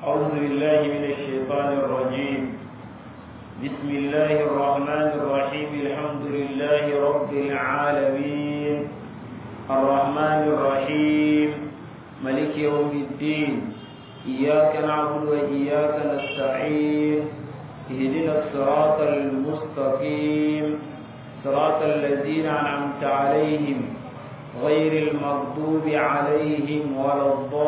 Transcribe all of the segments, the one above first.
أعوذ بالله من الشيطان الرجيم بسم الله الرحمن الرحيم الحمد لله رب العالمين الرحمن الرحيم ملك يوم الدين إياك نعبد وإياك نستعين اهدنا الصراط المستقيم صراط الذين أنعمت عليهم غير المغضوب عليهم ولا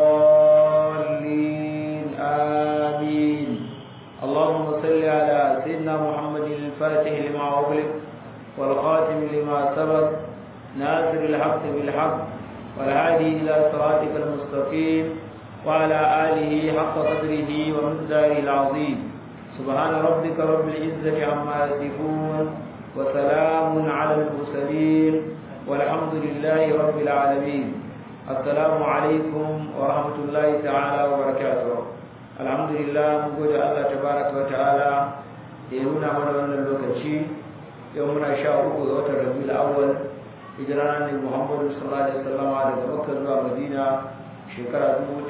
الضالين آمين اللهم صل على سيدنا محمد الفاتح لما أغلق والخاتم لما سبق ناصر الحق بالحق والهادي إلى صراطك المستقيم وعلى آله حق قدره ومقداره العظيم سبحان ربك رب العزة عما يصفون وسلام على المرسلين والحمد لله رب العالمين السلام عليكم ورحمة الله تعالى وبركاته الحمد لله مقود الله تبارك وتعالى يهونا من وانا اللوكتشي يومنا شاء وقت الربيع الأول hijirana ne muhammadu sallallahu alaihi wasallam daga makka zuwa madina shekara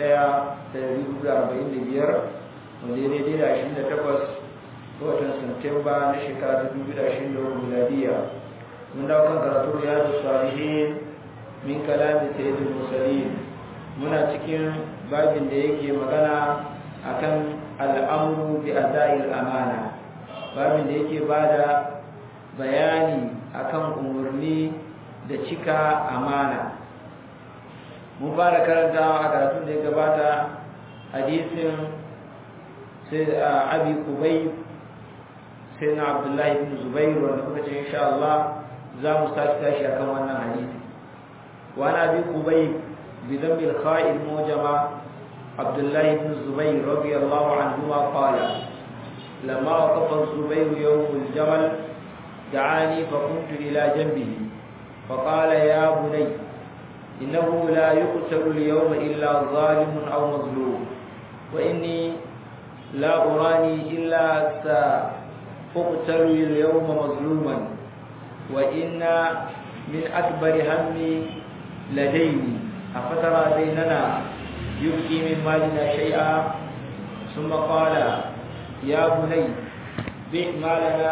1445 wanda ya daidai da 28 watan Satumba na shekara ta 2023 miladiya mun dawo kan karatu riyadu salihin min kalamin sayyidul mursalin muna cikin babin da yake magana akan al'amru bi ada'il amana babin da yake bada bayani akan umurni da cika amana mun fara karantawa a karatun da ya gabata hadisin sai abi kubai sai na abdullahi ibn zubairu wanda muka ce insha Allah za mu sake tashi akan wannan hadisi wa na bi kubai bi dhambil kha'il mujama abdullahi ibn zubair radiyallahu anhu ma qala lamma waqafa zubair yawm al-jamal da'ani fa kuntu ila janbihi فقال يا بني إنه لا يقتل اليوم إلا ظالم أو مظلوم وإني لا أراني إلا سأقتل اليوم مظلوما وإن من أكبر همي لديني أفترى بيننا يبكي من مالنا شيئا ثم قال يا بني بئ مالنا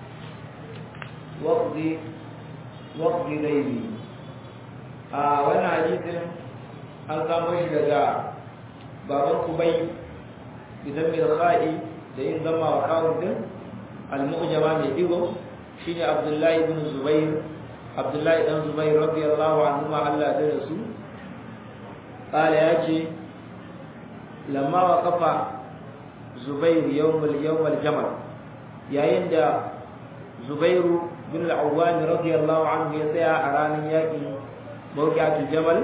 واقضي واقضي ديني آه وانا حديث an samu shi daga baban kubai bidan mai kha'i da yin zama wa kawun din al-mu'jama mai digo shine abdullahi ibn zubair abdullahi dan zubair radiyallahu anhu ma Allah da rasu qala yace lamma waqafa zubair yawm al-yawm al-jamal yayin da zubairu bin al-awwam radiyallahu anhu ya tsaya a ranar yakin mawqi'atul jamal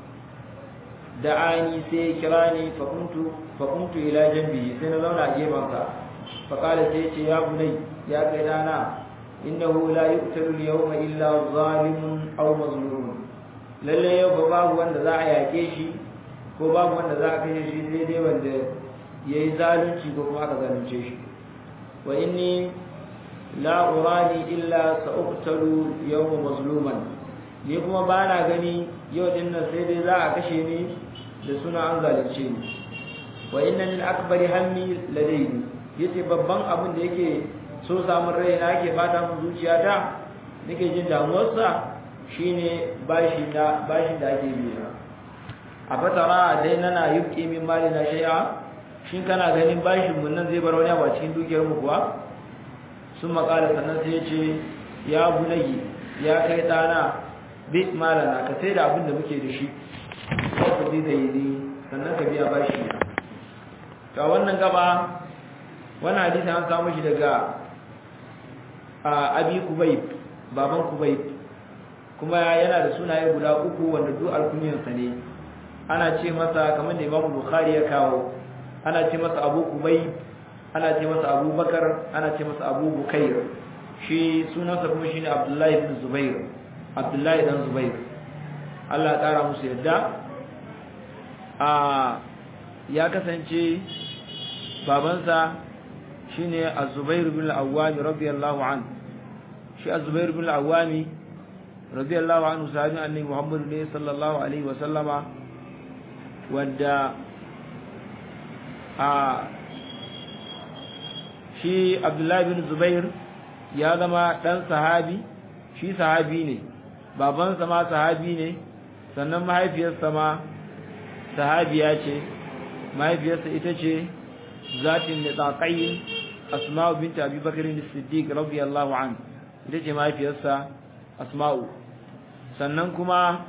da'ani sai kira ni fa kuntu fa kuntu ila jambi sai na zauna a gefansa fa kala sai ce ya bunai ya kai dana innahu la yuqtalu al-yawma illa zalimun aw mazlumun lalle yau ba babu wanda za a yake shi ko babu wanda za a kashe shi sai dai wanda yayi zalunci ko kuma aka zalunce shi wa inni la urani illa sa'uqtalu yawma mazluman ni kuma ba na gani yau din nan sai dai za a kashe ni da suna an zalunce ni wa inna lil akbari hammi ladayni yace babban abin da yake so samun rai na yake bata mun zuciya ta nake jin damuwar sa shine bashi da bashin da ake biya a fatara dai nana yuki min mali na shay'a shin kana ganin bashin mun nan zai bar wani abu a cikin dukiyar mu kuwa sun makala sannan sai yace ya bunayi ya kai dana bi malana ka sai da abin da muke da shi ko zai da yi sannan ka biya bashi na to wannan gaba wannan hadisi an samu shi daga abi kubayb baban kubayb kuma yana da sunaye guda uku wanda duk alkunyansa ne ana ce masa kamar da Imam Bukhari ya kawo ana ce masa Abu Kubayb ana ce masa Abu Bakar ana ce masa Abu Bukair shi sunansa kuma shine Abdullahi ibn Zubair Abdullahi dan Zubair Allah ya kara musu yadda a ya kasance babansa shine Az-Zubair bin Al-Awwam radiyallahu anhu shi Az-Zubair bin Al-Awwam radiyallahu anhu sahabi annabi Muhammad ne sallallahu alaihi wa sallama wanda a shi abdullahi bin zubair ya zama dan sahabi shi sahabi ne babansa ma sahabi ne sannan mahaifiyarsa ma sahabiya ce mahaifiyarsa ita ce zatin nitaqayn asma'u bint abi bakr as-siddiq radiyallahu anhu ita ce mahaifiyarsa asma'u sannan kuma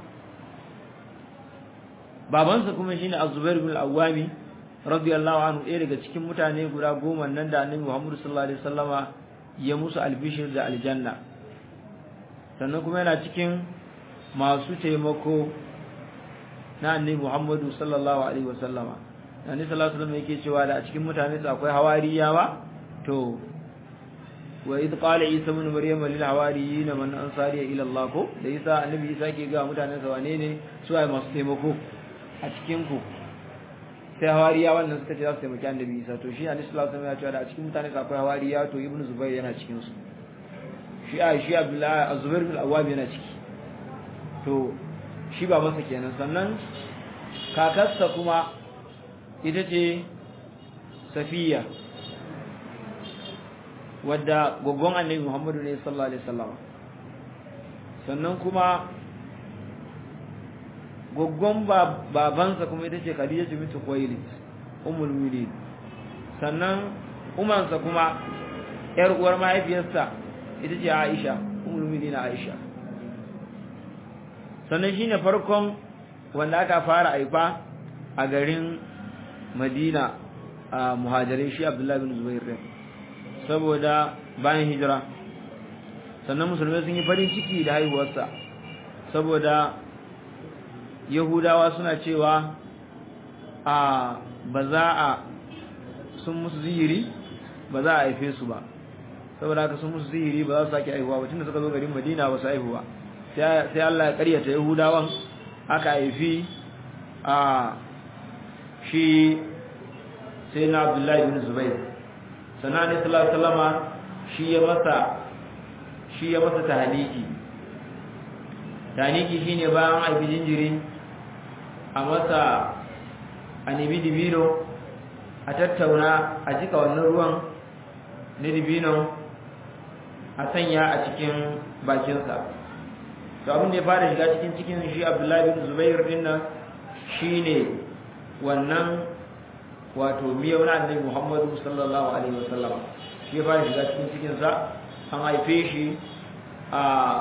babansa kuma shine az-zubair bin al-awwami radiyallahu anhu ɗaya daga cikin mutane guda goma nan da annabi Muhammad sallallahu alaihi wasallama ya musu albishir da aljanna sannan kuma yana cikin masu taimako na annabi Muhammad sallallahu alaihi wasallama annabi sallallahu alaihi wasallam yake cewa da a cikin mutane su akwai hawariyawa to wa idh qala isa ibn maryam lil hawariyin man ansari ila allah ko da isa annabi isa ke ga mutanen sa wane ne su ai masu taimako a cikin ku sai hawariya wannan suka ce za su taimaki annabi isa to shi annabi sallallahu alaihi wasallam ya ce da a cikin mutane akwai hawariya to ibnu zubair yana cikin su shi a shi abdullahi az-zubair bin awwab yana ciki to shi ba masa kenan sannan kakarsa kuma ita ce safiya wadda gogon annabi muhammadu ne sallallahu alaihi wasallam sannan kuma goggon babansa kuma ita ce Khadija bintu Khuwailid ummul mu'minin sannan umansa kuma yar uwar mahaifiyarsa ita ce Aisha ummul mu'minin Aisha sannan shine farkon wanda aka fara aifa a garin Madina a muhajirin shi Abdullah bin Zubair saboda bayan hijira sannan musulmai sun yi farin ciki da haihuwarsa saboda yahudawa suna cewa a ba za a sun musu zihiri ba za a haife su ba saboda haka sun musu zihiri ba za su sake haihuwa ba tunda suka zo garin madina ba su haihuwa sai Allah ya karyata yahudawan aka haifi a shi sai na abdullahi bin zubair sannan ne sallallahu shi ya masa shi ya masa tahniki tahniki shine bayan haifi jinjiri a masa a nemi dibino a tattauna a jika wannan ruwan na dibino a sanya a cikin bakinsa to abin da ya fara shiga cikin cikin shi abdullahi bin zubair din nan shine wannan wato miyau na annabi muhammadu sallallahu alaihi wasallam shi ya fara shiga cikin cikinsa an haife shi a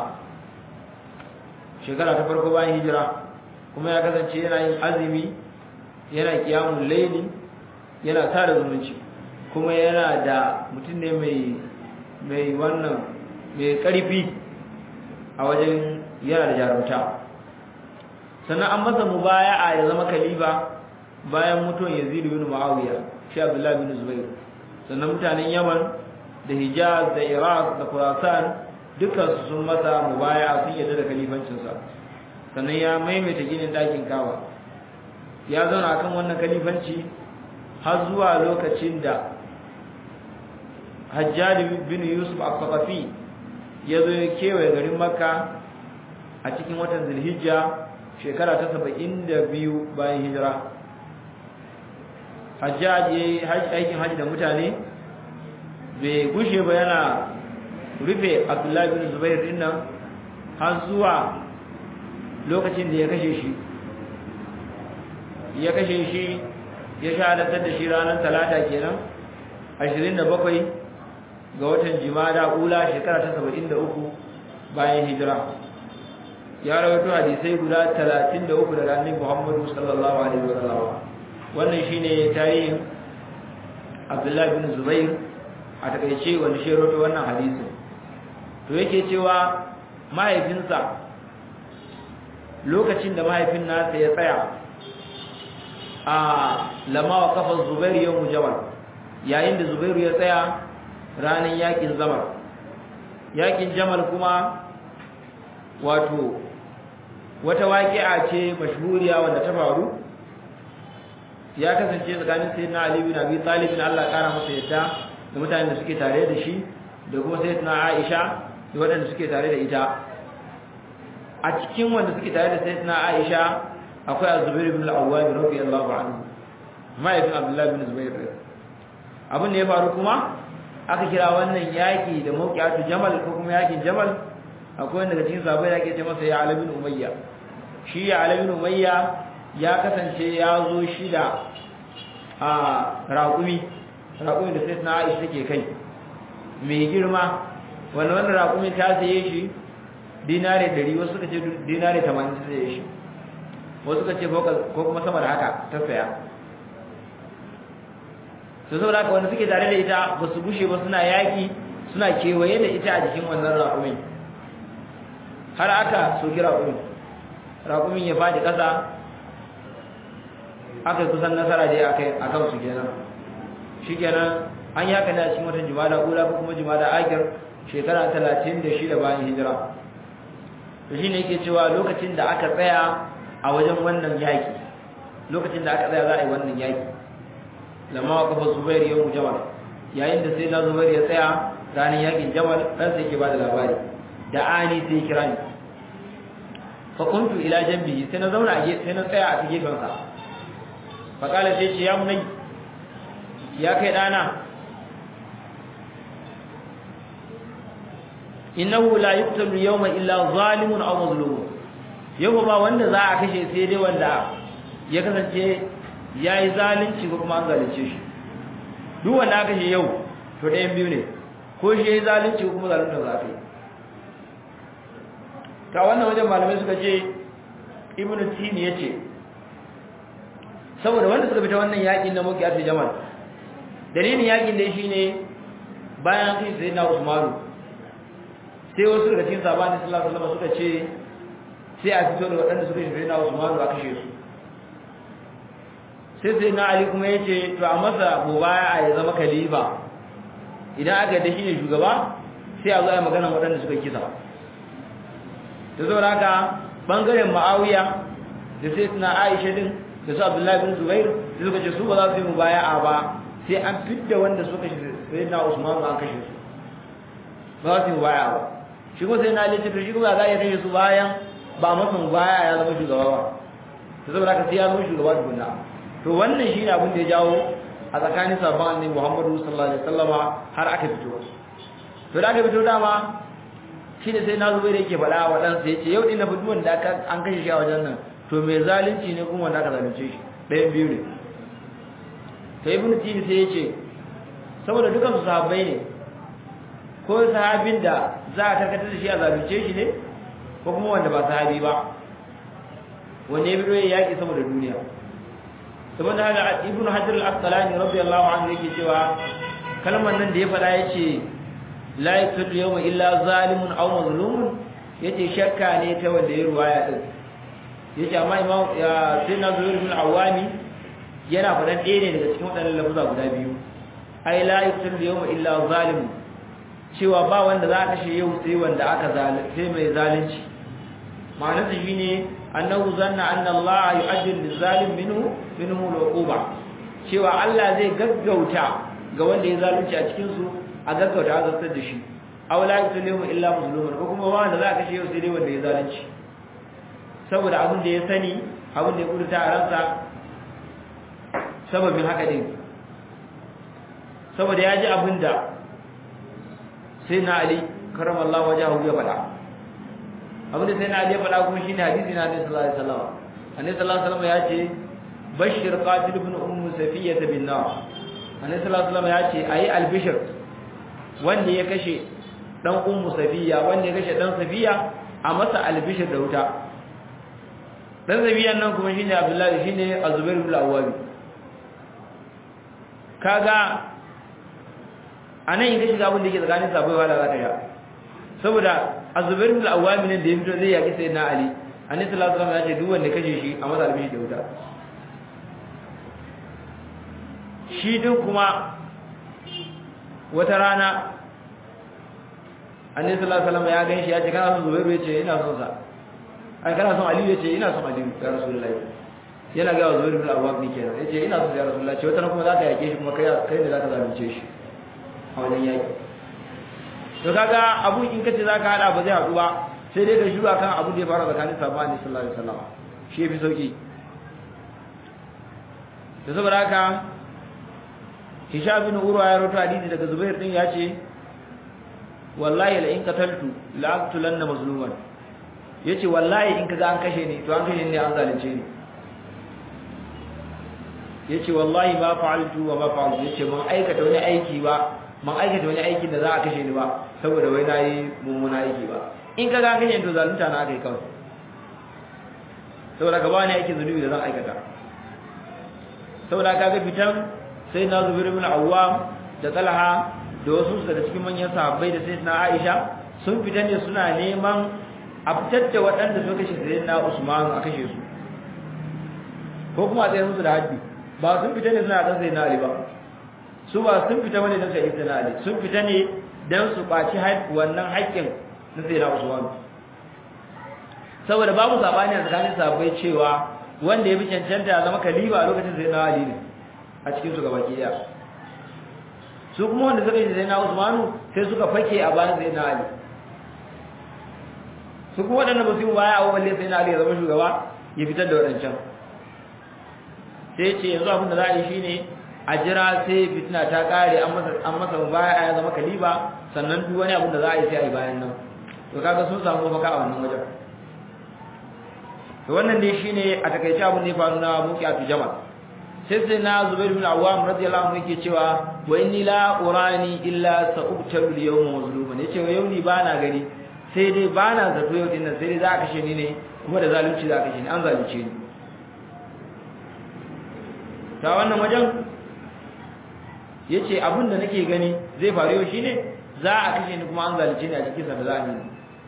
shekara ta farko bayan hijira kuma ya kasance yana yin azumi yana kiyamun laili yana tara zumunci kuma yana da mutum ne mai mai wannan mai karfi a wajen yana da jarumta sannan an masa mubaya'a ya zama kalifa bayan mutuwan Yazid bin Muawiya shi Abdullah bin Zubair sannan mutanen Yaman da Hijaz da Iraq da Khurasan dukkan su sun masa mubaya'a sun yarda da kalifancinsa sannan ya maimaita ginin dakin kawa ya zauna akan wannan kalifanci har zuwa lokacin da Hajjaj bin Yusuf al-Thaqafi ya zo ya kewaye garin Makka a cikin watan Zulhijja shekara ta 72 bayan hijira Hajjaj ya aikin haji da mutane bai gushe ba yana rufe Abdullahi bin Zubair din nan har zuwa lokacin da ya kashe shi ya kashe shi ya shahadatar da shi ranar talata kenan 27 ga watan jimada ula shekara ta 73 bayan hijira ya rawaito hadisai guda 33 daga annabi Muhammad sallallahu alaihi wasallam wannan shine tarihin Abdullah bin Zubair a takeice wanda shi rawaito wannan hadisin to yake cewa mahaifinsa lokacin da mahaifin nasa ya tsaya a lama wa kafar Zubairu yau mujawar yayin da Zubairu ya tsaya ranar yakin zamar yakin jamal kuma wato wata waƙi'a ce mashhuriya wanda ta faru ya kasance tsakanin sayyidina Ali bin Abi Talib bin Allah kara masa yadda da mutanen da suke tare da shi da kuma sayyidina Aisha da waɗanda suke tare da ita a cikin wanda suke tare da sayyidina Aisha akwai Az-Zubair ibn al-Awwam radiyallahu anhu mahaifin abdullahi bin zubair abin da ya faru kuma aka kira wannan yaki da mawqiyatu jamal ko kuma yakin jamal akwai wanda daga cikin sahabbai da ake ce masa ya ala bin umayya shi ya ala bin umayya ya kasance ya zo shida a raƙumi raƙumi da sai na Aisha take kai mai girma wannan wannan raƙumi ta saye shi dinare 100 wasu suka ce dinare 80 ta saye shi wasu suka ce ko kuma sama da haka ta saya to saboda haka wanda suke tare da ita ba su gushe ba suna yaƙi suna kewaye da ita a jikin wannan raƙumin har aka soki raƙumin raƙumin ya faɗi ƙasa aka kusan nasara dai akai akan su kenan shikenan an yaka ne a cikin watan jumada ula ko kuma jumada akir shekara 36 bayan hijira to shine yake cewa lokacin da aka tsaya a wajen wannan yaki lokacin da aka tsaya za a yi wannan yaki lamma waqafa zubair yawm jamal yayin da sai na zubair ya tsaya ranar yakin jamal dan sai ke bada labari da ani sai kira ni fa kuntu ila jambi sai na zauna a sai na tsaya a gefen sa fa kala sai ce ya munai ya kai dana innahu la yuqtalu yawma illa zalimun aw mazlumun yau ba wanda za a kashe sai dai wanda ya kasance yayi zalunci ko kuma an zalunce shi duk wanda aka kashe yau to ɗayan biyu ne ko shi yayi zalunci ko kuma zalunta za ka yi ta wannan wajen malamai suka ce ibnu tini yace saboda wanda suka fita wannan yakin na muqiyat jamal dalilin yakin dai shine bayan kai sai na Usmanu sai wasu daga cikin sahabban sallallahu alaihi wasallam suka ce sai a fito da waɗanda suka shi na Usmanu a kashe su sai sai na Ali kuma yace to a masa mubaya ya zama khalifa idan aka da shi ne shugaba sai a zo a magana waɗanda suka kisa da saboda haka bangaren Muawiya da sai suna Aisha din da su Abdullahi bin Zubair sai suka ce su ba za su yi mubaya'a ba sai an fidda wanda suka shi sai na Usman an kashe su ba za su yi mubaya'a ba shi kuma sai na Ali ce to shi kuma za ya kashe su bayan ba masa mubaya'a ya zama shugaba ba to saboda haka sai ya zama shugaba tukunna to wannan shine abin da ya jawo a tsakanin sabon annabi Muhammadu sallallahu alaihi wasallama har aka fito to da aka fito dama shine sai na zubai da yake faɗa wa ɗansa ya ce yau ɗin na fi duwan da an kashe shi a wajen nan to mai zalunci ne kuma wanda aka zalunce shi ɗayan biyu ne ta yi bin tini sai ya ce saboda dukansu sahabbai ne ko sahabin da za a karkatar da shi a zalunce shi ne ko kuma wanda ba sahabi ba wanda ya biyo ya yaƙi saboda duniya saboda haka ibnu hajar al-asqalani radiyallahu anhu yake cewa kalmar nan da ya faɗa yace la yaktul yawma illa zalimun aw mazlumun yace shakka ne ta wanda ya ruwaya din yace amma imam ya sayyidina zubair bin awami yana faɗan ɗaya ne daga cikin waɗannan lafuza guda biyu ai la yaktul yawma illa zalimun cewa ba wanda za a kashe yau sai wanda aka zalunci sai mai zalunci ma'anarsa shine annahu zanna anna Allah yu'ajjil lizalim minhu minhu al-uquba cewa Allah zai gaggauta ga wanda ya zalunci a cikin su a gaggauta azabtar da shi aw la yusallimu illa muslimun ko kuma wanda za ka kashe yau sai dai wanda ya zalunci saboda abin da ya sani abin da ya kudurta a ransa sababin haka din saboda ya ji abin da sai na Ali karamallahu wajahu ya faɗa abin da sai na Ali ya faɗa kuma shine hadisi na Annabi sallallahu alaihi wasallam Annabi sallallahu alaihi wasallam ya ce bashir qatil ibn ummu safiyyah bin nar Annabi sallallahu alaihi wasallam ya ce ayi albishir wanda ya kashe dan ummu safiya wanda ya kashe dan safiya a masa albishir da wuta dan safiyan nan kuma shine Abdullahi shine Azubair ibn Awwab kaga anan in ka shiga abin da yake tsakanin sabai wala za ka sha saboda azubair bin al-awwam ne da ya fito zai yaki sayyidina ali annabi sallallahu alaihi wasallam ya ce duk wanda kashe shi a masa albishi da wuta shi din kuma wata rana annabi sallallahu alaihi wasallam ya ganshi ya ce kana son zubairu ya ce ina son sa ai kana son aliyu ya ce ina son aliyu ya rasulullahi yana ga zubairu bin al-awwam ne kenan ya ce ina son ya rasulullahi ce wata ran kuma za ka yake shi kuma kai kai ne za ka zalunce shi a wajen yaki to kaga abu in kace zaka hada ba zai hadu ba sai dai ka shiru akan abu da ya fara tsakanin sahabbai sallallahu alaihi wasallam shi yafi sauki da saboda haka Hisham bin Urwa ya rawaito hadisi daga Zubair din ya ce wallahi la in qataltu la aqtulanna mazluman yace wallahi in kaga an kashe ni to an kashe ni an zalunce ni yace wallahi ma fa'altu wa ma fa'altu yace mun aikata wani aiki ba mun aikata wani aikin da za a kashe ni ba saboda wai nayi mummuna aiki ba in kaga an kashe ni to zalunta na kai kawai saboda ka ba ni aikin zunubi da zan aikata saboda kaga fitan sai na Zubair ibn Awwam da Talha da wasu daga cikin manyan sahabbai da sai na Aisha sun fita ne suna neman a fitar da waɗanda suka kashe sai na Usman a kashe su ko kuma a tsaye musu da haddi ba sun fita ne suna kan sai na Ali ba su ba sun fita bane don sai na Ali sun fita ne don su ɓaci wannan haƙƙin na sai na Usman saboda babu sabani a tsakanin sahabbai cewa wanda ya fi cancanta ya zama kaliba a lokacin sai na Ali ne a cikin su gabaki daya su kuma wanda suka yi sai na Usmanu sai suka fake a bayan sai na Ali su kuma waɗanda ba su yi baya a walle sai na Ali ya zama shugaba ya fitar da waɗancan sai ce yanzu abin da za a yi shine a jira sai fitina ta kare an masa an masa baya ya zama kaliba sannan duk wani abin da za a yi sai a yi bayan nan to kaga sun samu mafaka a wannan wajen to wannan dai shine a takaice abin da ya faru na muqiyatu jama'a sai sai na Zubair bin Awwam radiyallahu anhu yake cewa wa inni la urani illa sa'ubtalu al-yawma mazluman yace wa yau ni bana gani sai dai bana zato yau dinnan sai dai za ka kashe ni ne kuma da zalunci za ka kashe ni an zalunce ni ta wannan wajen yace abin da nake gani zai faru yau shine za a kashe ni kuma an zalunce ni a cikin sa da za a yi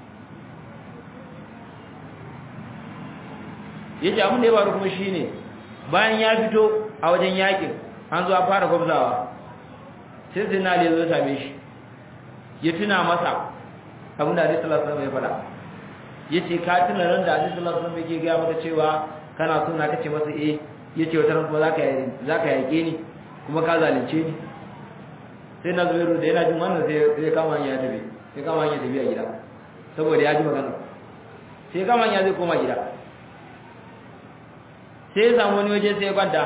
yace abin da ya faru kuma shine bayan ya fito a wajen yakin an zo a fara gwabzawa sai sai na ali zo same shi ya tuna masa abin da Ali sallallahu alaihi wasallam ya faɗa yace ka tuna ran da Ali sallallahu alaihi wasallam yake ga maka cewa kana so na kace masa eh yace wata ran kuma zaka yi zaka yake ni kuma ka zalunce ni sai na zubairu da yana jin wannan sai sai kama hanya tafi sai kama hanya tafi a gida saboda ya ji magana sai kama hanya zai koma gida sai ya samu wani waje sai ya kwanta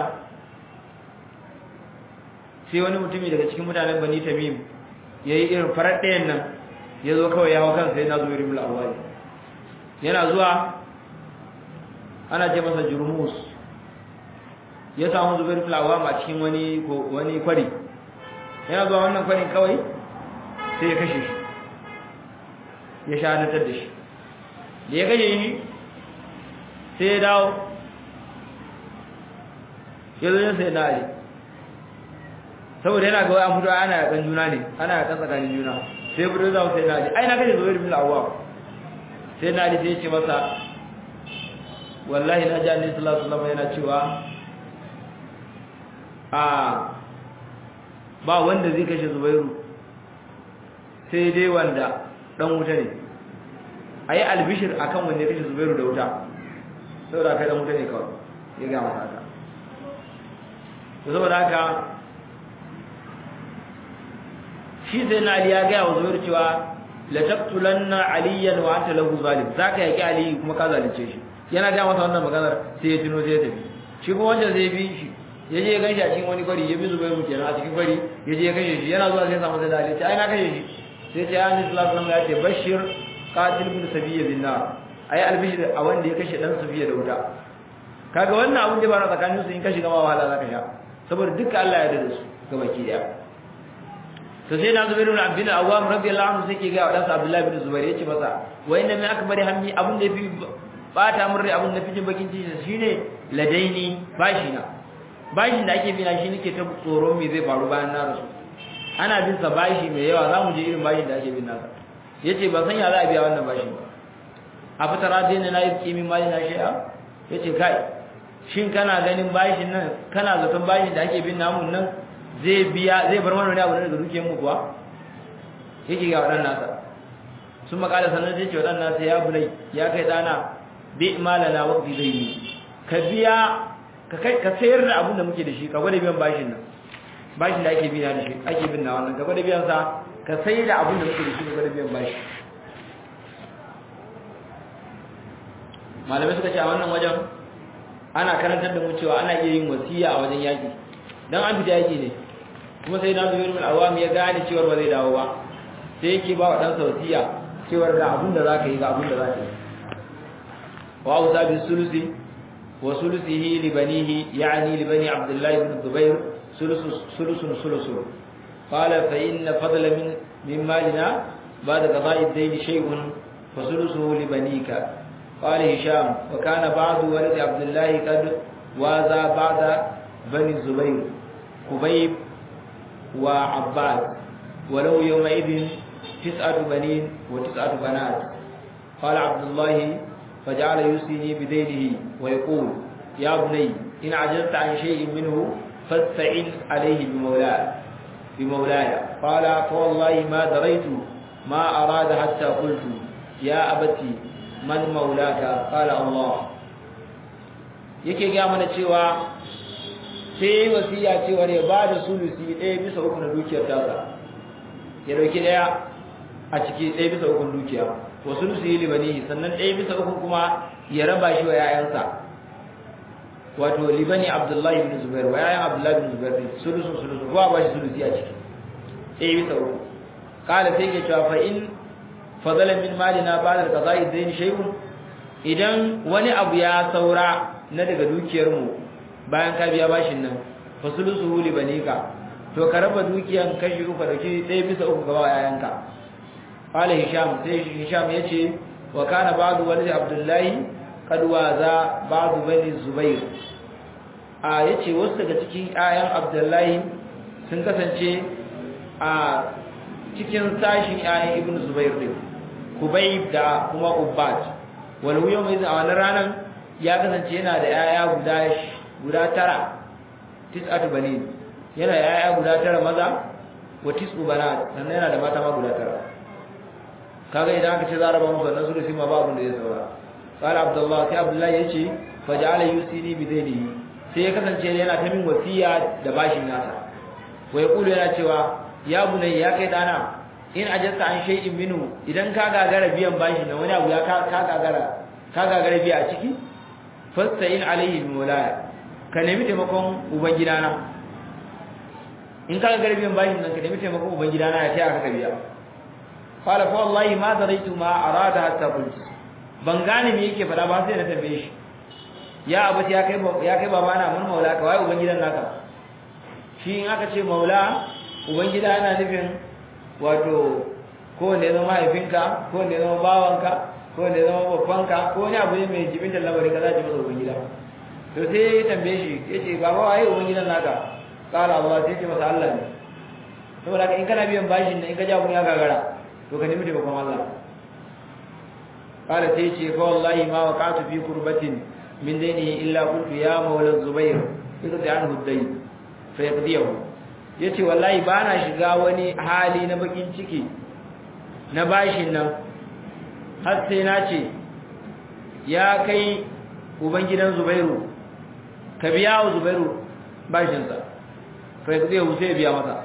sai wani mutumi daga cikin mutanen bani tamim ya yi irin farar ɗayan nan ya zo kawai ya hau kansa yana zuwa irin mulawari yana zuwa ana ce masa jurmus ya samu zubair fulawam a cikin wani wani kwari yana zuwa wannan kwarin kawai sai ya kashe shi ya shahadatar da shi da ya kashe shi sai ya dawo ya zo yin sai na ali saboda yana ga an fito ana yakan juna ne ana yakan tsakanin juna sai ya fito za sai na ali ai na kashe zubair bin awwam sai na ali sai ya ce masa wallahi na ji annabi sallallahu alaihi wasallam yana cewa a ba wanda zai kashe zubairu sai dai wanda dan wuta ne ayi albishir akan wanda ya kashe zubairu da wuta saboda kai dan wuta ne kawai ya ga masa haka to saboda haka shi sai na ali ya ga wa zubairu cewa la taqtulanna aliyan wa anta lahu zalim zaka yaki ali kuma ka zalunce shi yana ga masa wannan maganar sai ya tuno sai ya tafi shi kuma wanda zai bi shi ya je ya ganshi a cikin wani kwari ya bi zubairu kenan a cikin kwari ya je ya kashe shi yana zuwa sai ya samu sai da ali ce ai na kashe shi sai ce ayyuka sallallahu alaihi ya ce bashir qatil bin sabiyya bin nar ai albishir a wanda ya kashe dan safiya da wuta kaga wannan abun da ba na tsakanin su in ka shiga ma wahala zaka sha saboda duka Allah ya yarda da su gabaki daya to sai na zubairu bin abdul awwam radiyallahu anhu sai ke ga wadansa abdullahi bin zubair yace masa wa inna min akbari hammi abun da yafi bata mun rai abun da fi jin bakin ciki shine ladaini bashi na bashin da ake bina shi nake ta tsoron me zai faru bayan na rasu ana bin sa bashi mai yawa za mu je irin bashin da ake bin nasa yace ban san ya za a biya wannan bashin ba a fitara dai na yi kimin mali na shi'a yace kai shin kana ganin bashin nan kana zaton bashin da ake bin namun nan zai biya zai bar mana wani abu daga dukiyar mu kuwa yake ga wadan nasa sun makala sanar da ce wadan nasa ya bulai ya kai dana bi malana waqti zai yi ka biya ka kai ka sayar da abin da muke da shi ka gwada biyan bashin nan bashin da ake biya da shi ake bin na wannan ka gwada biyan sa ka sayar da abin da muke da shi ka gwada biyan bashi malamai suka ce a wannan wajen ana karantar da mu cewa ana iya yin wasiya a wajen yaki dan an fita yaki ne kuma sai na zuwa min awam ya gane cewa ba zai dawo ba sai yake ba wa dan wasiya cewa ga abin da zaka yi ga abin da zaka yi wa auza bi sulusi wa sulusihi li banihi yani li bani abdullah ibn zubair sulusu sulusun sulusun qala fa inna fadla min min malina ba'da qada'i ad-dayn shay'un fa sulusuhu li banika قال هشام وكان بعض ولد عبد الله قد وازى بعد بني الزبير خبيب وعباد ولو يومئذ تسعة بنين وتسعة بنات قال عبد الله فجعل يوصيني بدينه ويقول يا بني إن عجزت عن شيء منه فاستعن عليه بمولاي بمولاي قال فوالله ما دريت ما أراد حتى قلت يا أبتي man maulaka qala Allah yake ga mana cewa sai wasiya cewa ya bada sulusi ɗaya bisa uku na dukiyar tasa ya dauki ɗaya a ciki ɗaya bisa uku dukiya wa sulusi libani sannan ɗaya bisa uku kuma ya raba shi wa yayansa wato libani Abdullahi ibn Zubair wa yayan Abdullahi ibn Zubair sulusun sulusun ko ba shi sulusi a ciki ɗaya bisa uku kala sai ke cewa fa in fadala min malina ba'da qada'i dayn shay'un idan wani abu ya saura na daga dukiyar mu bayan ka biya bashin nan fasulusuhu li banika to ka raba dukiyan kashi uku da ki ɗaya bisa uku gaba yayanka qala hisham sai hisham yace wa kana ba'du walid abdullahi qad waza ba'du bani zubair a yace wasu daga cikin ayan abdullahi sun kasance a cikin sashin ayan ibn zubair din kubayb da kuma ubbat wal yawm idan a wannan ranan ya kasance yana da yaya guda guda tara tis'atu banin yana da yaya guda tara maza wa tis'u banat sannan yana da mata ma guda tara kaga idan aka ce za a raba musu wannan sulusi ma babu da ya saura qala abdullah sai abdullah yace faja'ala yusini bi dainihi sai ya kasance yana ta min wasiya da bashin nasa wa yaqulu yana cewa ya bunayya ya kai dana in ajasta an shay'in minhu idan ka gagara biyan bashi na wani abu ya ka gagara ka gagara biya a ciki fasta'in alaihi bi mulaya ka nemi taimakon uban gidana in ka gagara biyan bashi nan ka nemi taimakon uban gidana ya taya ka biya qala fa wallahi ma daraitu ma arada hatta qult ban gane me yake fada ba sai na tambaye shi ya abati ya kai ya kai babana mun maula ka wai uban gidan naka shi in aka ce maula uban gida yana nufin wato ko ne zama mahaifinka ko ne zama bawanka ko ne zama babbanka ko ne abu ne mai jibin da lamarin ka za ki masa ubangida to sai ya tambaye shi ya ce baba waye ubangidan naka kala Allah sai ya ce masa Allah ne saboda in kana biyan bashin nan in ka ja kun ya gagara to ka nemi taimakon Allah kala sai ya ce fa wallahi ma waqatu fi kurbatin min dainihi illa qultu ya mawla zubair iqdi anhu dayn fa yaqdiyahu yace wallahi ba na shiga wani hali na bakin ciki na bashin nan har sai na ce ya kai uban gidan Zubairu ka biya wa Zubairu bashin sa fa zai wuce biya masa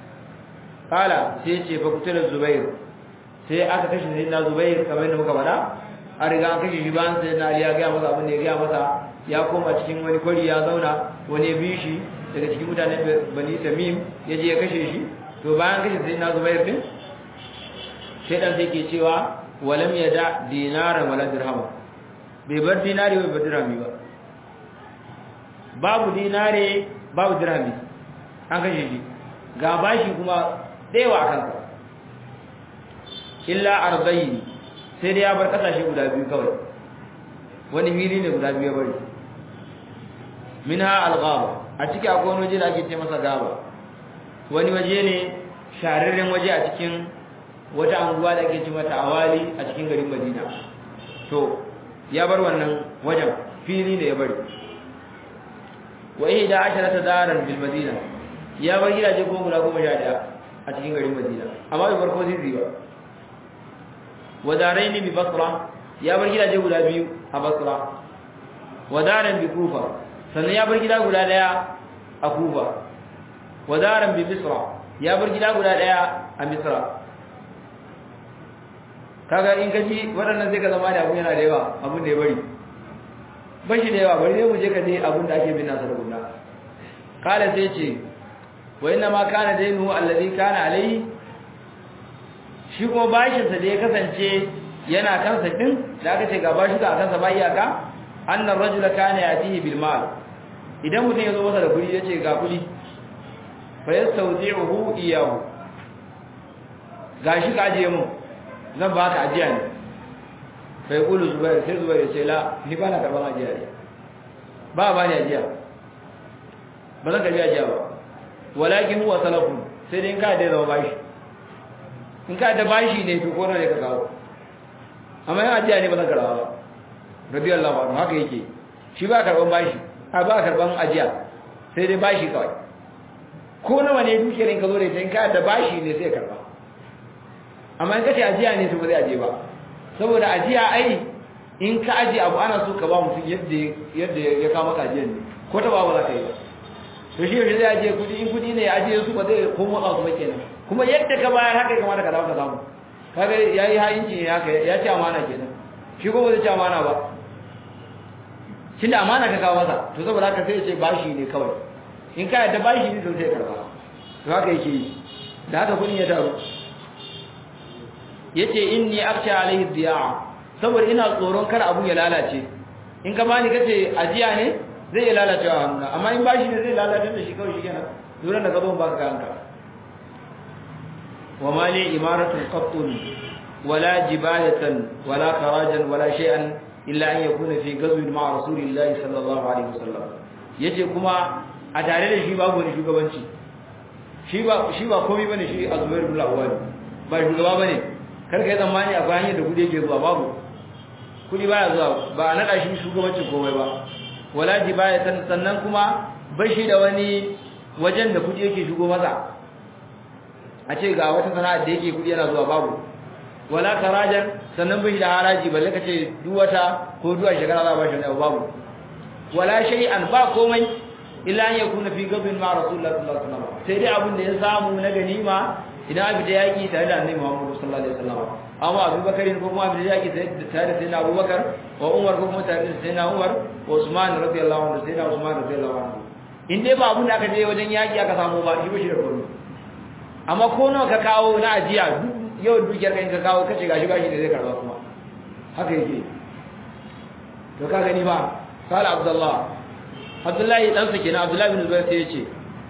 kala sai ce fa kutura Zubairu sai aka kashe sai na Zubairu kamar yadda muka faɗa a riga an kashe shi bayan sai na Ali ya ga masa abin da ya ga masa ya koma cikin wani kwari ya zauna wani ya bi shi daga cikin mutanen bani tamim ya je ya kashe shi to bayan kashe sai na zubair din shaidan sai ke cewa walam ya da dinaran wala dirham bai bar dinari bai bar dirhami ba babu dinare babu dirhami an kashe shi ga bashi kuma dayawa a kansa illa arba'in sai dai ya bar kasashe guda biyu kawai wani fili ne guda biyu ya bari minha al-ghaba a ciki akwai wani waje da ake ce masa gaba wani waje ne shararren waje a cikin wata anguwa da ake ce mata awali a cikin garin Madina to ya bar wannan wajen fili ne ya bari wa ihda asharata daran bil Madina ya bar gidaje goma guda goma sha daya a cikin garin Madina amma bai bar ko sisi ba wa daraini bi Basra ya bar gidaje guda biyu a Basra wa daran bi Kufa sannan ya bar gida guda daya a Kufa wa daran bi Misra ya bar gida guda daya a Misra kaga in kaji waɗannan sai ka zama da abu yana da yawa abun da ya bari ba shi da yawa bari ne mu je ka je abin da ake bin nasa da gunna kala sai ce wa inna ma kana dainu allazi kana alai shi kuma bashin sa da ya kasance yana kansa din da aka ce ga bashi ka kansa ba iyaka annar rajula kana yatihi bil mal idan mutum ya zo masa da kuɗi ya ce ga kuɗi fa yastawdi'uhu iyahu gashi ka ajiye mu zan baka ajiya ne fa yaqulu zubair sai zubair ya ce la ni ba na karban ajiya ne ba ba ni ajiya ba zan karbi ajiya ba walakin huwa salafun sai dai in ka da zama bashi in ka da bashi ne to ko ne ka kawo amma in ajiya ne ba zan karba ba radiyallahu anhu haka yake shi ba karban bashi a ba karban ajiya sai dai bashi kawai ko nawa ne dukiyar in ka zo da ita in ka da bashi ne sai karba amma in ka ce ajiya ne to ba zai aje ba saboda ajiya ai in ka aje abu ana so ka ba mutum yadda yadda ya kawo maka ajiyar ne ko ta ba ba za ka yi ba to shi yaushe zai ajiye kudi in kudi ne ya ajiye su ba zai ko motsa su ba kenan kuma yadda ka bayar haka ya kamata ka dawo ka samu kaga yayi hayinci ne haka ya ci amana kenan shi ko ba zai ci amana ba tunda amana ka kawo masa to saboda haka sai ya ce bashi ne kawai in ka yadda bashi ne to sai karba to haka yake yi da haka kudin ya taru yace inni akhsha alaihi diya saboda ina tsoron kar abu ya lalace in ka bani kace ajiya ne zai ya lalace a hannuna amma in bashi ne zai lalace da shi kawai shikenan duran da gabon baka kanka wa mali imaratu qattun wala jibalatan wala kharajan wala shay'an illa an yakuna fi ghazwin ma'a rasulillahi sallallahu alaihi wasallam yace kuma a tare da shi babu wani shugabanci shi ba shi ba komai bane shi azmair bin al-awwal ba shugaba bane karka yi zamani akwai hanyar da kudi yake zuwa babu kudi baya zuwa ba a naɗa shi shugabancin komai ba wala ji baya sannan kuma bashi da wani wajen da kudi yake shigo masa a ce ga wata sana'ar da yake kudi yana zuwa babu wala karajan sannan bashi da haraji balle ka ce duk wata ko duk a shekara za a bashi wani babu wala shay'an ba komai illa an yakuna fi gabin ma rasulullahi sallallahu alaihi wasallam sai dai abin da ya samu na ganima idan abi da yaki tare da annabi Muhammad sallallahu alaihi wasallam amma Abu Bakar ko kuma abi da yaki tare da sayyidina Abu Bakar wa Umar ko kuma tare da sayyidina Umar wa Usman radiyallahu anhu sayyidina Usman radiyallahu anhu in dai ba abun da aka je wajen yaki aka samu ba shi ba shi da komai amma ko nawa ka kawo na ajiya yau dukiyar kai ka kawo kace gashi gashi da zai karba kuma haka yake to ka gani ba qala Abdullah Abdullahi dan sa kenan Abdullahi bin Zubair sai ya ce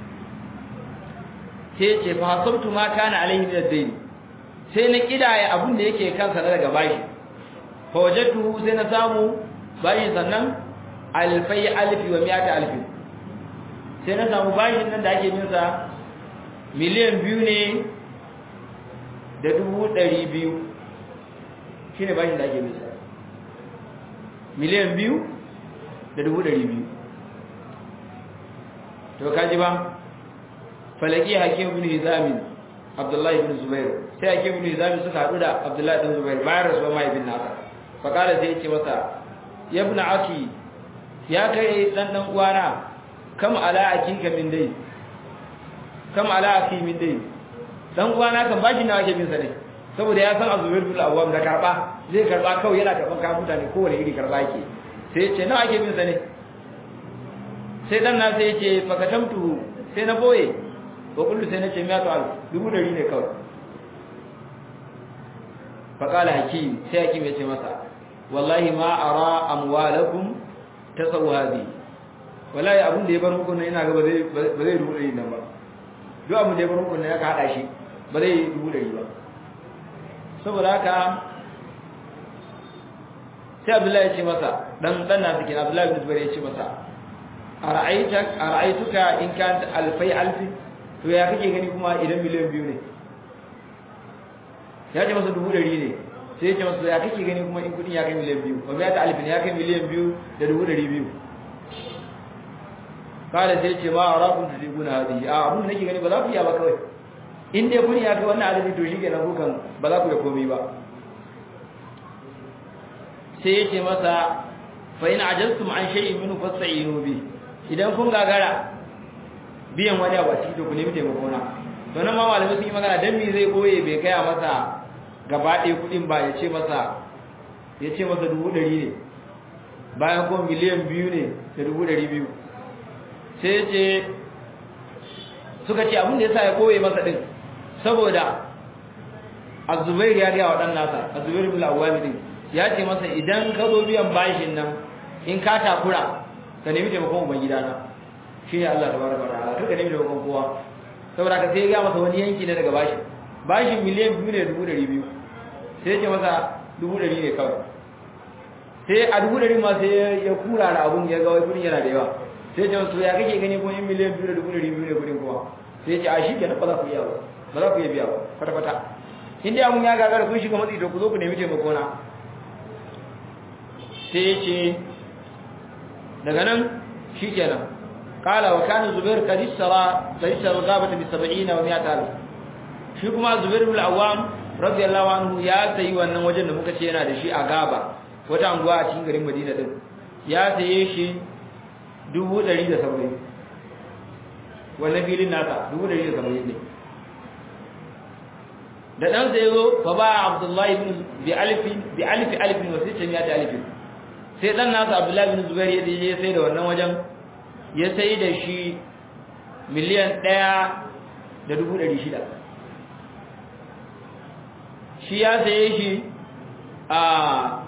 sai ce fa hasabtu ma kana alaihi min ad-dayn sai na kidaya abin da yake kansa na daga bashi fa wajadtu sai na samu bashi sannan alfai alfi wa mi'ata alfi sai na samu bashin nan da ake bin sa miliyan biyu ne da dubu ɗari biyu shine bashin da ake bin sa miliyan biyu da dubu ɗari biyu to kaji ba falaki hakim ibn hizam abdullahi ibn zubair sai hakim ibn hizam suka hadu da abdullahi ibn zubair bayan rasuwa mai ibn nasa fa kala sai yace masa ya ibn aki ya kai dan dan uwana kam ala akika min dai kam ala aki min dai dan uwana kan bashi nawa ke bin sa ne saboda ya san azubair bin awwam da karba zai karba kawai yana karban kayan mutane kowane iri karba yake sai yace nawa ake bin sa ne sai dan na sai yace fakatamtu sai na boye wa kullu sai nace miya to al dubu dari ne kawai fa qala hakim sai hakim yace masa wallahi ma ara amwalakum tasawu hadi wallahi abun da ya bar muku ne ina ga ba zai ba zai dubu dari nan ba duk abun da ya bar muku ne aka hada shi ba zai dubu dari ba saboda haka sai abdullahi ya ce masa dan dan na cikin abdullahi bin zubair ya ce masa ara'aitak ara'aituka in kan alfai alfi to ya kake gani kuma idan miliyan biyu ne ya ce masa dubu ɗari ne sai ya ce masa ya kake gani kuma in kudin ya kai miliyan biyu ba ya ta alfin ya kai miliyan biyu da dubu ɗari biyu kada sai ce ma arakun da diguna hadi a abun da nake gani ba za ku iya ba kawai in dai kudin ya kai wannan adadi to shi kenan kukan ba za ku da komai ba sai ya ce masa fa in ajaztum an shay'in minhu fasta'inu bi idan kun gagara biyan wani abu a ciki to ku nemi taimako na to nan ma malamai sun yi magana dan me zai boye bai gaya masa gaba ɗaya kuɗin ba ya ce masa ya ce masa dubu ɗari ne bayan kuma miliyan biyu ne da dubu ɗari biyu sai ce suka ce abin da ya sa ya koye masa ɗin saboda azubair ya gaya wa ɗan nasa azubair bin al'awami ɗin ya ce masa idan ka zo biyan bashin nan in ka takura ka nemi taimakon uban gidana shi ne Allah tabaraka wa ta'ala kar ka nemi taimakon kowa saboda ka sai ya gaya masa wani yanki ne daga bashin bashin miliyan biyu ne da dubu ɗari biyu sai ce masa dubu ɗari ne kawai sai a dubu ɗari ma sai ya kura da abun ya ga wai kudin yana da yawa sai ce masu ya kake gani kuma yin miliyan biyu da dubu ɗari biyu ne kudin kuma sai ce a shi kenan ba za ku iya ba ba za ku iya biya ba kwata-kwata in dai abun ya gagara kun shiga matsi to ku zo ku nemi taimako na sai ya ce daga nan shi kenan kala wa kana zubair kadisara kadisara gabata bi 70 wa 100 alf shi kuma zubair bin al-awwam radiyallahu anhu ya sayi wannan wajen da muka ce yana da shi a gaba wata anguwa a cikin garin Madina din ya saye shi 170 wannan filin nasa 170 ne da dan sai zo fa ba Abdullahi ibn bi alif bi alif alif wa sittin alif sai dan nasa Abdullahi ibn Zubair ya je sai da wannan wajen ya sai da shi miliyan 1 da 600 shi ya saye shi a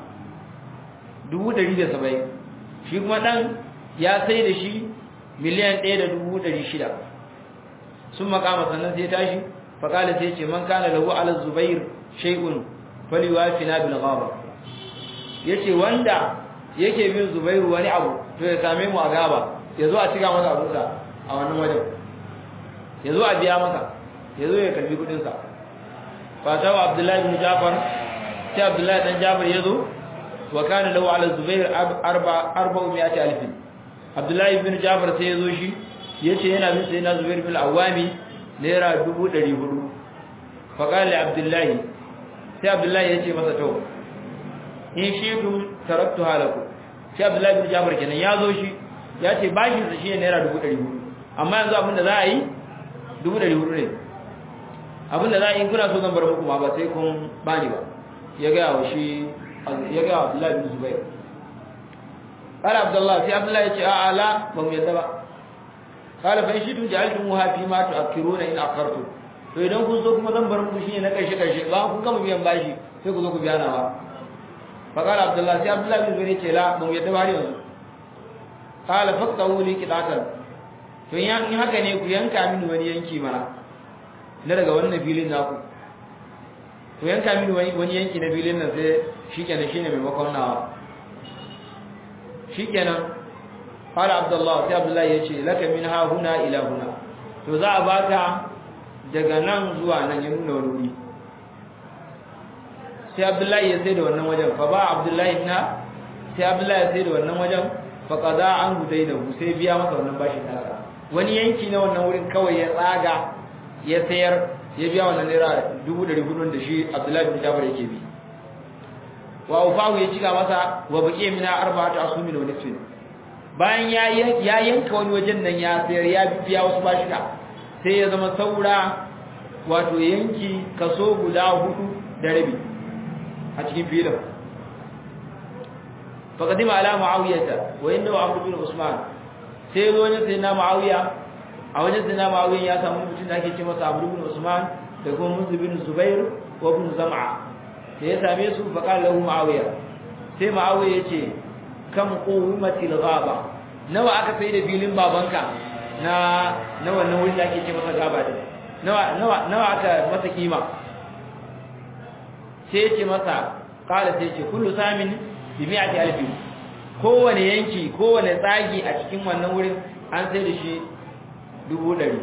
170 shi kuma dan ya sai da shi miliyan 1.600 sun makama sannan sai tashi faƙala sai ce man kana lahu ala zubair shay'un faliwafina bil ghaba yace wanda yake bin zubairu wani abu to ya same mu a gaba yazo a cika masa abunsa a wannan wajen yazo a biya masa yazo ya karbi kudin sa fatawa abdullahi bin jafar sai abdullahi dan jafar yazo wa kana lahu ala zubair arba arba'u mi'ati alf abdullahi bin jafar sai yazo shi yace yana bin sai na zubair bin awami naira 400 fa qala abdullahi sai abdullahi yace masa to in shi dum taraktu halaku sai abdullahi bin jafar kenan yazo shi yace bashin sa shi naira 400 amma yanzu abinda za a yi 400 ne abinda za a yi kuna so zan bar muku ma ba sai kun bani ba ya ga wa shi ya ga Abdullahi bin Zubair qala Abdullah sai Abdullah ya ce a ala ba mu yadda ba qala fa shi tun ja'altum ha fi ma tu'akkiruna in aqartu to idan kun so kuma zan bar muku shi ne na karshe karshe ba kun gama biyan bashi sai ku zo ku biya na ba fa qala Abdullah sai Abdullah bin Zubair ya ce la ba mu yadda ba har yanzu qala faqtahu li qidatan to in haka ne ku yanka mini wani yanki mana na daga wannan filin naku to yanka mini wani wani yanki na filin nan sai shikenan shine maimakon nawa shikenan qala abdullah sai abdullah yace laka min ha huna ila huna to za a baka daga nan zuwa nan ya nuna wani wuri sai abdullah ya sai da wannan wajen fa ba abdullah na sai abdullah ya sai da wannan wajen fa qada an hudaina sai biya masa wannan bashi nasa wani yanki na wannan wurin kawai ya tsaga ya sayar ya biya wannan naira dubu ɗari hudun da shi abdullahi bin jabir yake bi wa ufahu ya cika masa wa baqiya mina arba'atu asumin wa nisfin bayan ya ya yanka wani wajen nan ya sayar ya biya wasu bashika sai ya zama saura wato yanki kaso guda hudu da rabi a cikin filin faqadima ala muawiyata wa inna amr bin usman sai zo ne sai na muawiya a wajen sai na muawiya ya samu mutum da ake ce masa amr bin usman da kuma musu bin zubair wa bin zam'a sai ya same su fa qala lahu muawiya sai muawiya yace kam qumatil ghaba nawa aka sai da filin babanka na na wannan wuri da ake ce masa gaba din nawa nawa nawa aka masa kima sai ya ce masa qala sai ya ce kullu samin bi mi'ati alfi kowane yanki kowane tsagi a cikin wannan wurin an sai da shi dubu ɗari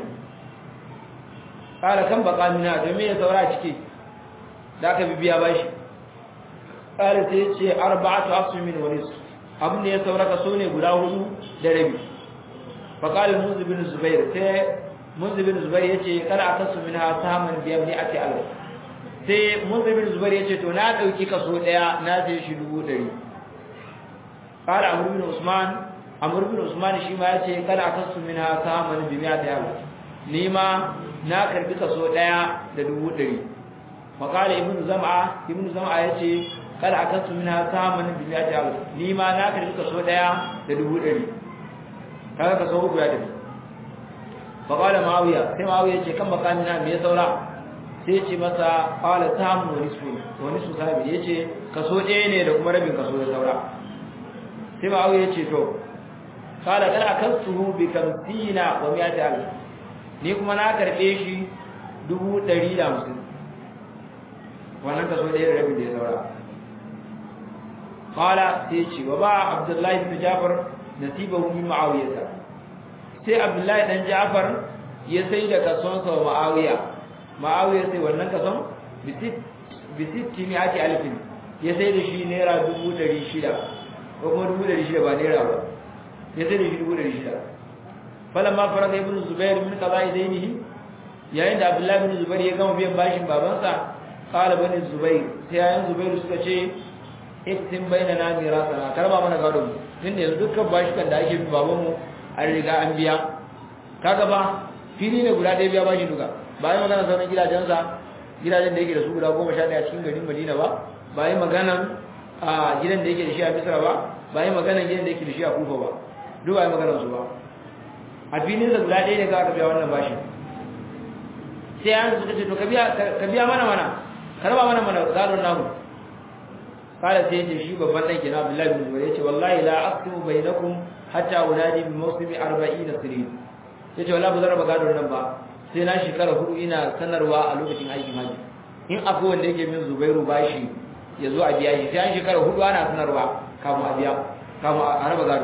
ƙara kan baka mina domin ya saura ciki da aka bibiya ba shi ƙara sai ce arba'atu asumin wani su abin da ya saura ka so ne guda hudu da rabi faƙalin munzu bin zubair sai munzu bin zubair ya ce kada a kasu min ha samun biyan ni a ce alwa sai munzu bin zubair ya ce to na ɗauki kaso ɗaya na sai shi dubu ɗari قال عمرو بن عثمان عمرو بن عثمان shi ma yace kada akasu minha saman bi miya da ni ma na karbi kaso daya da dubu dari maqala ibn zam'a ibn zam'a yace kada akasu minha saman bi mi'ati alf ni ma na karbi kaso daya da dubu ɗari kaga kaso uku ya tafi fa qala ma'awiya sai ma'awiya ce kan makamina me ya saura sai ce masa qala samu wa nisfu wa nisfu sabi yace kaso ɗaya ne da kuma rabin kaso ya saura sai ma'awiya ce to qala kada akasu bi kamsina wa mi'ati alf ni kuma na karbe shi dubu ɗari da hamsin wannan kaso ɗaya da rabin da ya saura qala sai ce wa ba abdullahi bin jafar nasibahu min muawiyah sai abdullahi dan jafar ya sai da kason sa wa muawiya muawiya sai wannan kason bisit bisit timi ake alfin ya sai da shi naira dubu ɗari shida ko kuma dubu ɗari shida ba naira ba ya sai da shi dubu ɗari shida falamma faraga ibn zubair min qada'i dainihi yayin da abdullahi bin zubair ya gama biyan bashin babansa qala bani zubair sai yayin zubair suka ce iktin bainana mirasana karba mana gado mu tunda yanzu dukkan bashikan da ake bi baban mu an riga an biya kaga ba fili ne guda ɗaya biya bashi duka ba yi magana sauran gidajensa gidajen da yake da su guda goma sha ɗaya cikin garin madina ba ba yi maganan a gidan da yake da shi a misra ba ba yi maganan gidan da yake da shi a kufa ba duk ba yi maganan su ba a filin sa guda ɗaya ne za ka biya wannan bashin sai an suka ce to ka biya mana mana karba mana mana gadon namu kala sai yace shi babban dan kenan Abdullahi bin Zubair yace wallahi la aqsimu bainakum hatta unadi bi mawsimi 40 sirin yace wallahi ba zan raba gadon nan ba sai na shekara hudu ina sanarwa a lokacin aikin haji in akwai wanda yake min Zubairu bashi ya zo a biya shi sai an shekara hudu ana sanarwa kafin a biya kafin a raba gado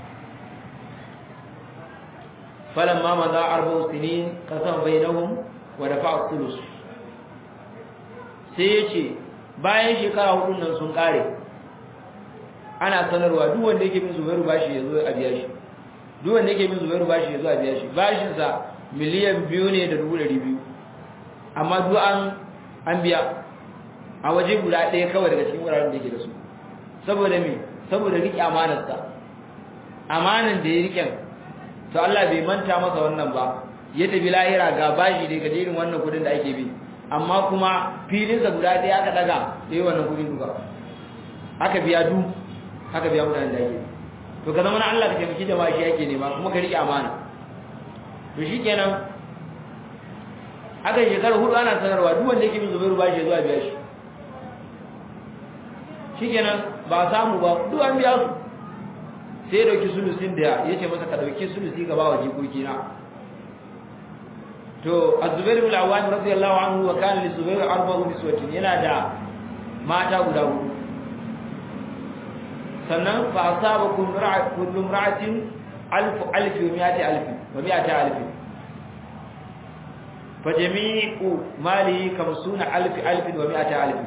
falamma maza arba'u sinin qasama bainahum wa dafa'a thuluth sai yace bayan shekara hudun nan sun kare ana sanarwa duk wanda yake bin Zubairu bashi yazo a biya shi duk wanda yake bin Zubairu bashi yazo a biya shi bashin sa miliyan biyu ne da dubu ɗari biyu amma duk an an biya a waje guda ɗaya kawai daga cikin wuraren da yake da su saboda me saboda riƙe amanarsa amanan da ya riƙen to Allah bai manta masa wannan ba ya tafi lahira ga bashi da ga irin wannan kudin da ake bi amma kuma filinsa guda ɗaya aka daga da yi wannan kudin duka aka biya du aka biya mutanen da ake to ka zama na Allah ka taimaki jama'a shi yake nema kuma ka riƙe amana to shi kenan aka yi shekara hudu ana sanarwa duk wanda yake bin zubairu ba shi zuwa biya shi shi kenan ba samu ba duk an biya su sai dauki sulusin da ya ce masa ka dauki sulusi gaba wa jikoki na to az-zubair bin al-awwam radiyallahu anhu wa kana li zubair arba'u niswatin yana da mata guda hudu sannan fa asaba kullu ra'at kullu imra'atin alf alf wa mi'ati alf wa mi'ati alf fa jami'u mali kamsuna alf alf wa mi'ati alf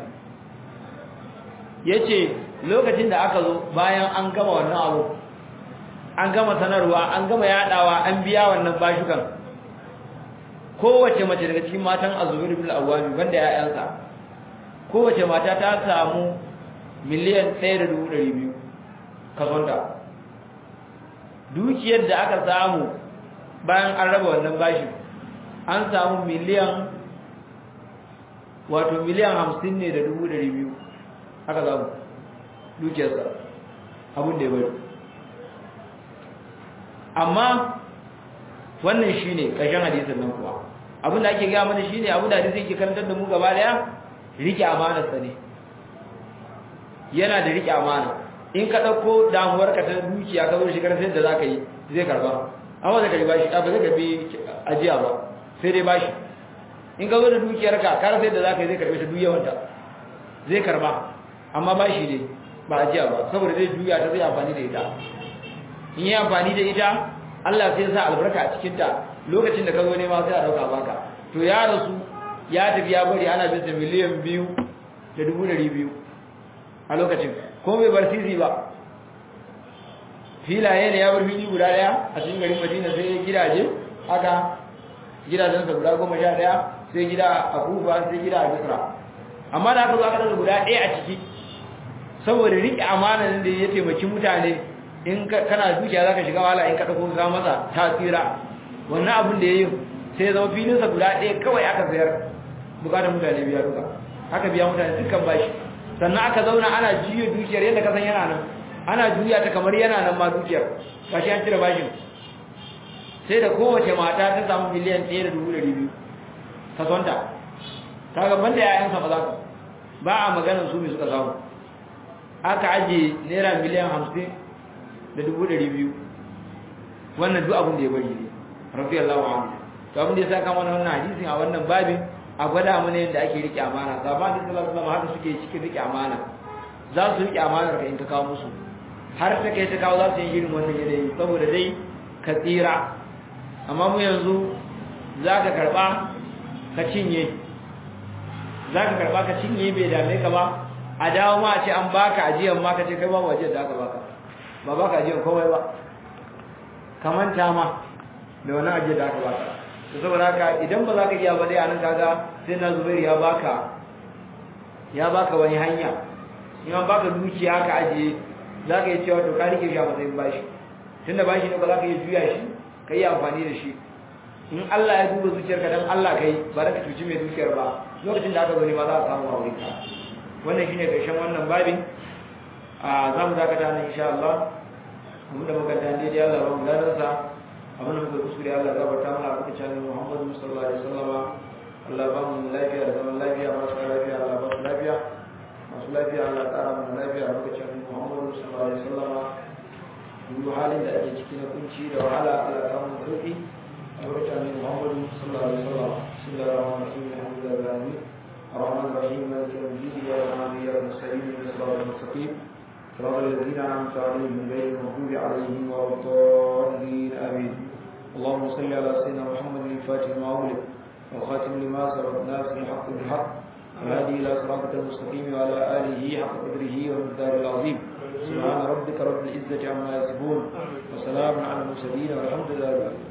yace lokacin da aka zo bayan an gama wannan abu an gama sanarwa an gama yadawa an biya wannan bashukan kowace mace daga cikin matan azubir bil awami banda yayansa kowace mata ta samu miliyan 1.200 kazonta dukiyar da aka samu bayan an raba wannan bashin an samu miliyan wato miliyan 50 ne da 200 aka samu dukiyarsa abin da ya bari amma wannan shine ƙarshen hadisin nan kuwa abin da ake gaya mana shine abin da hadisi yake karantar da mu gaba daya rike amanar sa ne yana da rike amana in ka dauko damuwar ka ta dukiya ka zo shi karantar da zaka yi zai karba amma da kai bashi ba zai karbi ajiya ba sai dai bashi in ka zo da dukiyar ka ka rasa yadda zaka yi zai karbe ta dukiyar zai karba amma bashi ne ba ajiya ba saboda zai juya ta zai amfani da ita in yi amfani da ita Allah sai ya sa albarka a cikin ta lokacin da ka zo nema sai a dauka baka to ya rasu ya tafi ya bari ana bin sa miliyan biyu da dubu ɗari biyu a lokacin ko bai bar sisi ba filaye ne ya bar fili guda daya a cikin garin Madina sai ya gidaje haka gidajen sa guda goma sha daya sai gida a Kufa sai gida a Misra amma da aka zo aka daga guda ɗaya a ciki saboda riƙe amanan da ya taimaki mutane in kana dukiya zaka shiga wala in ka dauko ka masa tasira wannan abin da yayi sai ya zama filin sa guda ɗaya kawai aka sayar bukatar mutane biya duka aka biya mutane dukkan bashi sannan aka zauna ana juya dukiyar yadda ka san yana nan ana juya ta kamar yana nan ma dukiyar kashi an cire bashin sai da kowace mata ta samu miliyan ɗaya da dubu ɗari biyu ka sonta ta gaban da yayansa ba za ka ba a maganar su mai suka samu aka ajiye naira miliyan hamsin da dubu ɗari biyu wannan duk abin da ya bari ne rafi Allah wa to abin da ya sa kama wannan hadisin a wannan babin a gwada mana yadda ake rike amana sabon da sallallahu alaihi haka suke cikin rike amana za su rike amanar ka in ka kawo musu har ta kai ta kawo za su yi irin wannan yanayi saboda dai ka tsira amma mu yanzu za ka karɓa ka cinye za ka karɓa ka cinye bai dame ka ba a dawo ma a ce an baka ajiyar ma ka ce kai babu ajiyar da aka baka ba baka ajiyar komai ba ka manta ma da wani ajiyar da aka baka da saboda haka idan ba za ka iya ba dai a nan kaga sai na zubairu ya baka ya baka wani hanya in an baka dukiya ka ajiye za ka yi cewa to ka rike shi a matsayin bashi tunda bashi ne ba za ka iya juya shi ka yi amfani da shi in Allah ya duba zuciyarka dan Allah kai ba za ka cuci mai dukiyar ba lokacin da aka zo ne ma za a samu a wurinka wannan shine karshen wannan babin a za mu dakata nan insha Allah mun da muka dan daidai Allah ba mu gadan sa abin da muka kuskure Allah ya barta mana a cikin Muhammadu sallallahu alaihi wasallam Allah ba mu lafiya da zaman lafiya masu lafiya Allah ba su lafiya masu lafiya Allah tsara mana lafiya a lokacin Muhammadu sallallahu alaihi wasallam duk halin da ake ciki na kunci da wahala Allah ta mu sauki a lokacin Muhammadu sallallahu alaihi wasallam bismillahir rahmanir rahim alhamdulillahi rabbil الرحمن الرحيم مالك يوم الدين اياك نعبد واياك نستعين اهدنا الصراط المستقيم صراط الذين انعمت عليهم غير المغضوب عليهم ولا الضالين امين اللهم صل على سيدنا محمد الفاتح لما أغلق والخاتم لما سبق الناس بالحق بالحق والهادي إلى صراطك المستقيم وعلى آله حق قدره والمقدار العظيم سبحان ربك رب العزة عما يصفون وسلام على المرسلين والحمد لله رب العالمين